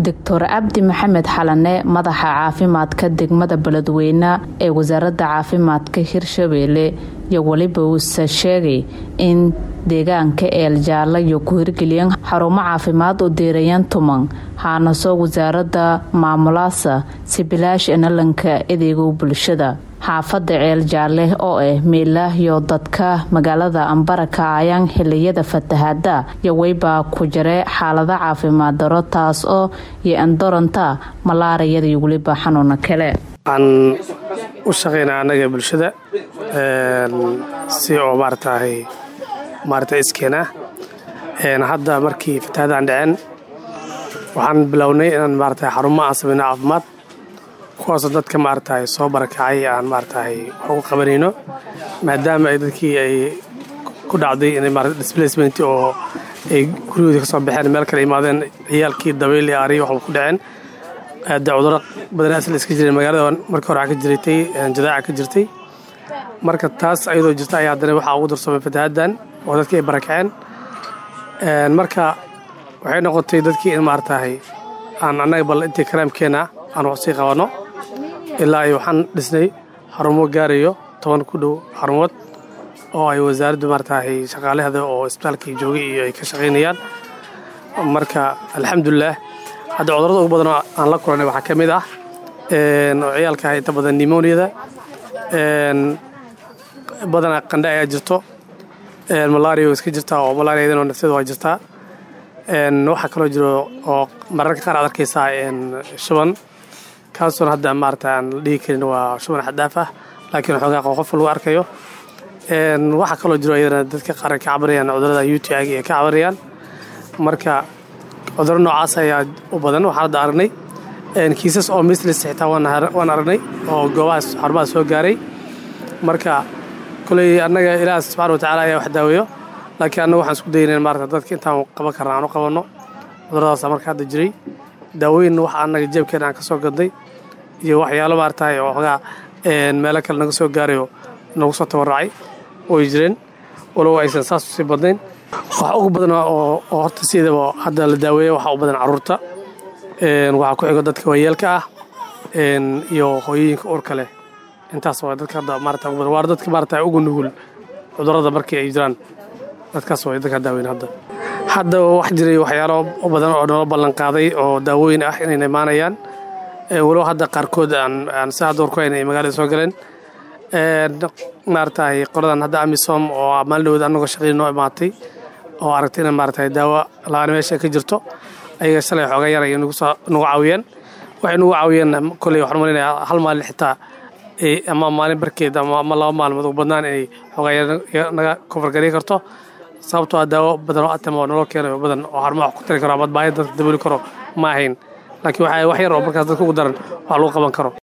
doctor cabdi maxamed xalane madaxa caafimaadka degmada beledweyne ee wasaaradda caafimaadka hirshabeelle iyo weliba uuse sheegay in deegaanka eeljaala iyo ku hirgeliyeen xarumo caafimaad oo deerayan tuman haanaso wasaaradda maamulaasa si bilaash enalanka adeego bulshada xaafada ceel jaalle oo ah meelahyo dadka magaalada ambaraka ayaan xiliyada fatahaada iyo weybaa ku jira xaalada caafimaad daro taas oo iyo andoranta malaariyada iyo weliba xanuuna kale waxaan u shaqaynaa annaga bulshada si oo maaratahay maarata iskeena hadda markii fatahaadaan dhaceen waxaan bilownay inaan maarata xarumo aan samayno caafimaad kuwaasoo dadka maaratahay soo barakacay aan maaratahay wax ugu qabanayno maadaama ay dadkii ay ku dhacday inay maarata displacement oo ay guryahoodii ka soo baxeen meel kale imaadeen ciyaalkii dabayl iyo ariyo waxba ku dhaceen aada cuduro badan asal iska jireen magaalada markii hore ka jirtay jadaaca ka jirtay marka taas ayadoo jirta ayaa haddana waxaa ugu darsoomay fatahaaddan oo dadkii ay barakaceen marka waxay noqotay dadkii in maaratahay aan annaga bal intii karaamkeena aan wax sii qabanno ilaa ay waxaan dhisnay xarumo gaarayo toban ku dhow xarumood oo ay wasaaraddu maaratahay shaqaalehda oo isbitaalkii joogay iyo ay ka shaqaynayaan marka alxamdulilah hadda cudurrada ugu badan oo aan la kulannay waxaa ka mid ah oo ciyaalka inta badan nimoniyada badanaa qandha ayaa jirto malaria iska jirtaa oo malaariyadan nafteeda waa jirtaa waxaa kaloo jiro oo mararka qaar aad arkaysaa shuban kaasoon hadda maarata aan la dhihi karin waa shuban xadaaf ah laakiin xoogaa qof lagu arkayo waxaa kaloo jiro iyadana dadka qaar ka cabanayaan cudurada u t i ay ka cabanayaan marka cuduro noocaas ayaa u badan waxaan hadda aragnay kiisas oo mislis xitaa waan aragnay oo goobahaas xarumaha soo gaaray marka koley annaga ilaah subxana watacaala ayaa wax daaweeyo laakiin annaga waxaan isku daynayn maarata dadka intaan qaban karna aan u qabanno cuduradaasa marka hadda jiray daawooyin waxa annaga jeebkeena aan ka soo gadnay iyo waxyaalo maaratahay oo xoogaa meelo kale naga soo gaarayo nagu soo tabarracay way jireen walow aysan saas usii badnayn waxa ugu badan oo horta siidaba hadda la daaweeya waxaa u badan carruurta waxaa ku xigo dadka waayeelka ah iyo hooyooyinka uurka leh intaas waa dadka hadda maarata ugu badan waa dadka maarata ugu nugul cudurrada markii ay jiraan dadkaas waa dadka daaweyn hadda hadda wax jiray waxyaalo badan oo nolo ballan qaaday oo daawooyin ah inayna imaanayaan walow hadda qaarkood aan si hadda warku hayn ay magaalada soo galeen maaratahay qoladan hadda amisom oo maalin dhawood annagoo shaqadii noo imaatay oo aragtay ina maaratahay daawo la-aan meesha ka jirto ayaga shalay xooga yar ay nagu caawiyeen waxay nagu caawiyeen koley waxaan malinayaa hal maalin xitaa ama maalin barkeed ama laba maalmood ugu badnaan inay xoogaa yar naga kofargari karto sababtoo ah daawo badan oo atama oo nolol keenayo badan oo xarumaha wax ku tari karo ama baahida dadka dabooli karo ma ahayn laakiin waxaa wax yar oo markaas dadka ugu daran wax lagu qaban karo